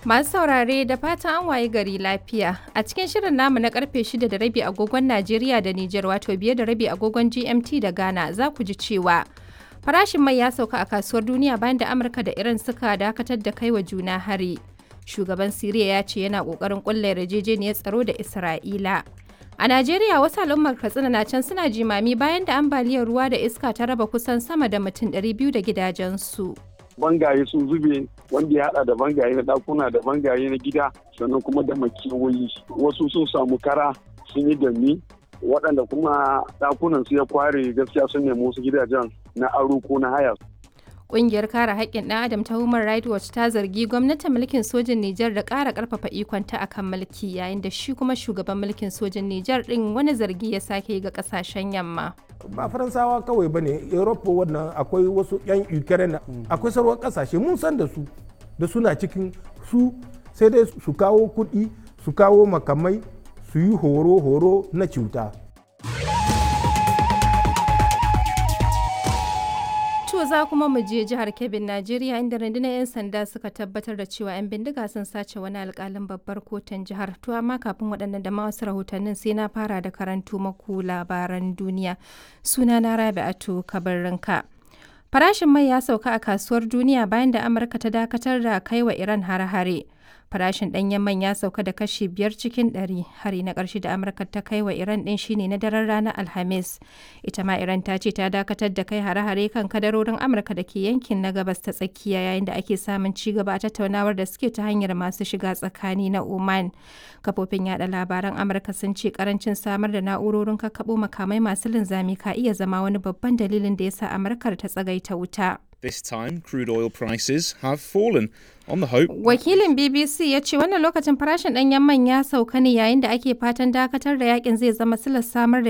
Masu saurare da fatan an waye gari lafiya. A cikin shirin namu na karfe 6 da rabi agogon Najeriya da Nijar wato biye da rabi agogon GMT da Ghana za ku ji cewa farashin mai ya sauka a kasuwar duniya bayan da Amurka da Iran suka dakatar da kai wa juna hari. Shugaban Siriya ya ce yana kokarin kulla yarjejeniyar tsaro da Isra'ila. A Najeriya wasu al'ummar Katsina na can suna jimami bayan da ambaliyar ruwa da iska ta raba kusan sama da mutum 200 da gidajensu. bangaye sun zube wanda ya hada da bangaye na dakuna da bangaye na gida sannan kuma da makewayi wasu sun samu kara sun yi dami waɗanda kuma dakunan su ya kware gaskiya sun nemi wasu gidajen na aro ko na haya Ƙungiyar kare haƙƙin ɗan adam ta Human Rights Watch ta zargi gwamnatin mulkin sojin Nijar da ƙara ƙarfafa ikonta a kan mulki yayin da shi kuma shugaban mulkin sojin Nijar ɗin wani zargi ya sake yi ga ƙasashen yamma. ba faransawa kawai ba ne europa wannan akwai wasu 'yan ukraine akwai sauran kasashe mun san da su da suna cikin su sai dai su kawo kuɗi su kawo makamai su yi horo-horo na cuta To za kuma mu je jihar Kebbin Najeriya inda rundunar 'yan sanda suka tabbatar da cewa 'yan bindiga sun sace wani alkalin babbar kotun jihar. To amma kafin waɗannan da ma wasu rahotannin sai na fara da karantu maku labaran duniya. Suna na Rabi'atu Kabarrinka. Farashin mai ya sauka a kasuwar duniya bayan da Amurka ta dakatar da kai wa Iran hare-hare. Farashin ɗanyen man ya sauka da kashi biyar cikin ɗari. Hari na ƙarshe da Amurka ta kai wa Iran ɗin shine na daren ranar Alhamis. Ita ma Iran ta ce ta dakatar da kai hare-hare kan kadarorin Amurka da ke yankin na gabas ta tsakiya yayin da ake samun ci gaba a tattaunawar da suke ta hanyar masu shiga tsakani na Oman. Kafofin yada labaran Amurka sun ce karancin samar da na'urorin kakkaɓo makamai masu linzami ka iya zama wani babban dalilin da ya sa Amurkar ta tsagaita wuta. This time, crude oil prices have fallen on the hope. Wakilin BBC ya ce wannan lokacin farashin ɗanyen man ya sauka ne yayin da ake fatan dakatar da yakin zai zama silar samar da